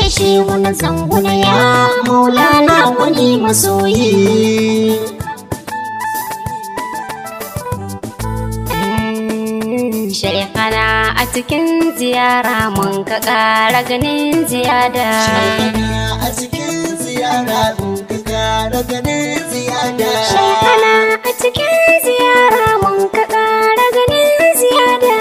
shi wani zanguna ya maulana wani masoyi Shekana a cikin ziyara mun ka ƙara ganin ziyada. Shekana a cikin ziyara mun ka ƙara ganin ziyada. Shekana a cikin ziyara mun ka ƙara ganin ziyada.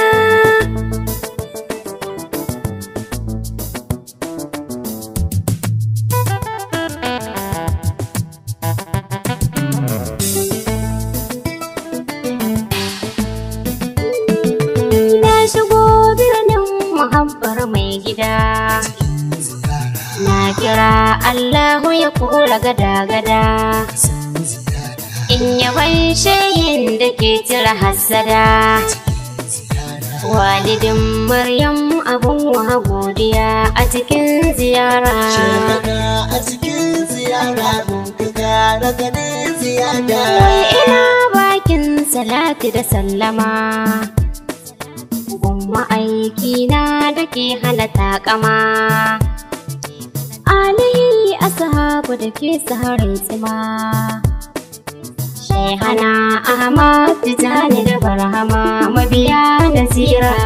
Na shigo birnin muhabbar mai gida. Na kira Allahu ya kura gada-gada. In yaban shayin da ke cire hassada. Walidin Maryam abun wa godiya a cikin ziyara. Shekana a cikin ziyara mun ka ƙara ganin ziyada. Wai ina bakin salati da sallama. Gumma aiki na da ke hana takama. Alihi ashabu da ke saharin tsima. Shehana Ahmad Tijani da Barhama mabiya da zira.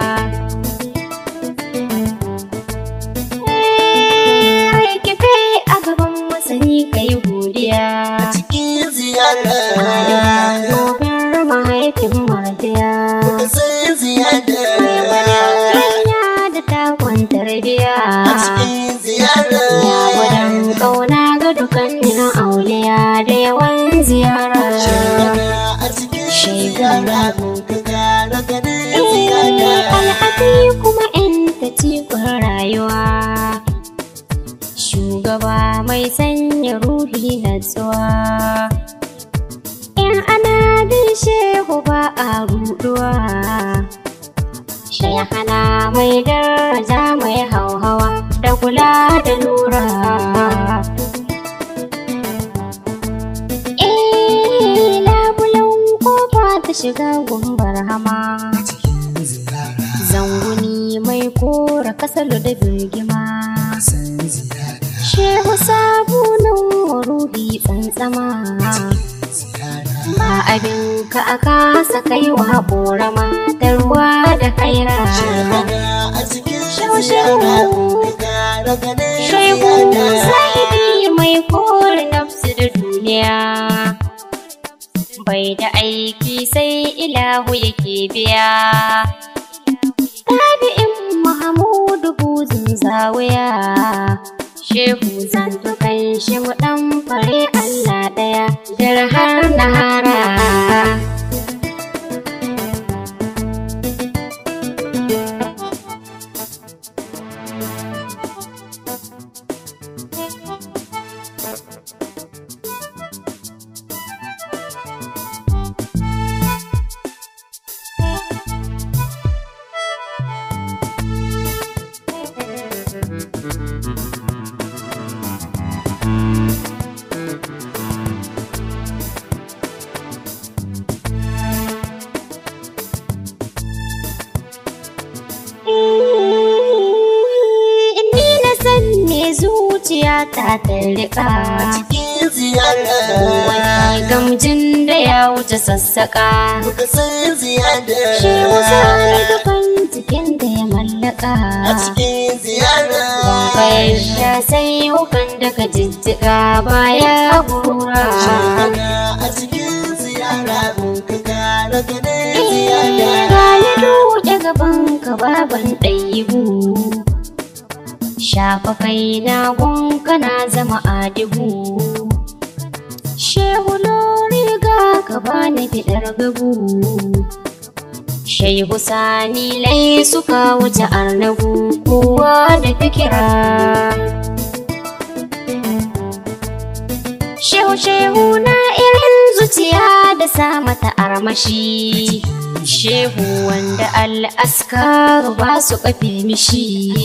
Eh, kife a gaban masani kai godiya. Cikin ziyara Gobin mahaifin mardiya. ka san ziyada. Hanya da takon tarbiya. A cikin ziyara Ya gudan ƙauna ga dukkanin auliya da yawan ziyara. Shekana a cikin ziyara mun ka ƙara ganin ziyada. Al'adi kuma in ta cikon rayuwa. Shugaba mai sanya ruhi natsuwa. In ana bin shehu ba a ruɗuwa. Shayahana mai daraja mai hauhawa da kula da lura. Eh, labulan kofa ta shiga gumbar hama. Zanguni mai kora kasar da birgima. Shehu sabunan ruhi tsantsama. Ba abin ka a kasa kaiwa ƙorama da ruwa da kaira. Shekana a cikin Shau, ziyara shau. mun ka ƙara ganin Shehu ziyada. sahibi mai kore nafsu da duniya. Bai da aiki sai ilahu yake biya. Tabi'in Mahamudu buzun zawiya. Shehu zantukan shi mu ɗan fare Allah ɗaya, jar har nahara. Ni na san me zuciya ta tarika. Cikin ziyara Wani gamjin da ya wuce sassaƙa. muka san ziyada. Shi wasa ne dukan cikin da ya mallaka. A cikin ziyara Bayan sha sai wukan daga jijjiga baya gura. Shekana a cikin ziyara mun ka ƙara ganin ziyada. Gani duke gaban ka baban ɗayibu. Shafa kai na gunka na zama adibu. Shehu lori ga ka bani fiɗar gabu. Shehu sani lai suka wuce arnabu kowa da fikira. Shehu shehu na irin zuciya da sa mata armashi. Shehu wanda al'askar ba su kafe mishi.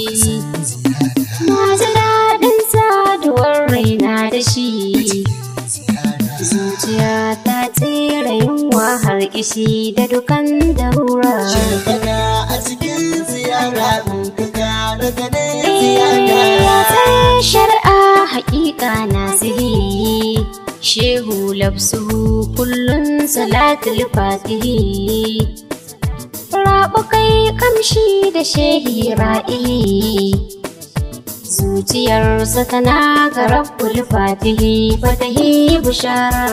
Na ji daɗin saduwar raina da shi. Zuciya ta tsira yunwa har kishi da dukan darura. Shekana a cikin ziyara mun ka ƙara ganin Eh, ziyada. ya shehu labsuhu kullun salatul fatihi rabu kai kamshi da shehi ra'ihi zuciyarsa tana ga rabbul fatihi fatahi bushara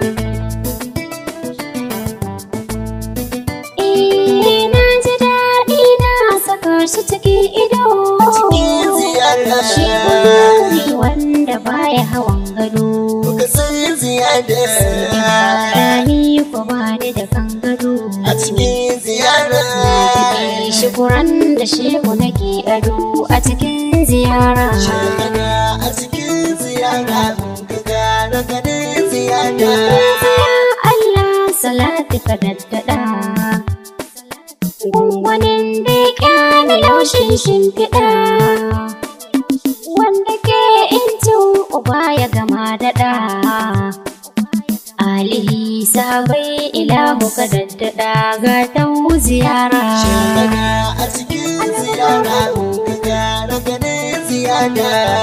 Eh, na ji daɗi na saka shi cikin ido cikin ziyara shi wani wanda baya hawan gado ka san ziyada Rani ko ba ni da kan gado a cikin ziyara Shukuran da shehu nake ado a cikin ziyara Shekara a cikin ziyara ka gara ganin ziyada Ya Allah salati ka daddada Gungwanin da ya kyana laushin shimfiɗa Wanda ke intin uba ya gama daɗa Alihi sabai ilahu ka daddada ga tau ziyara Shekara a cikin ziyara ka gara ganin ziyada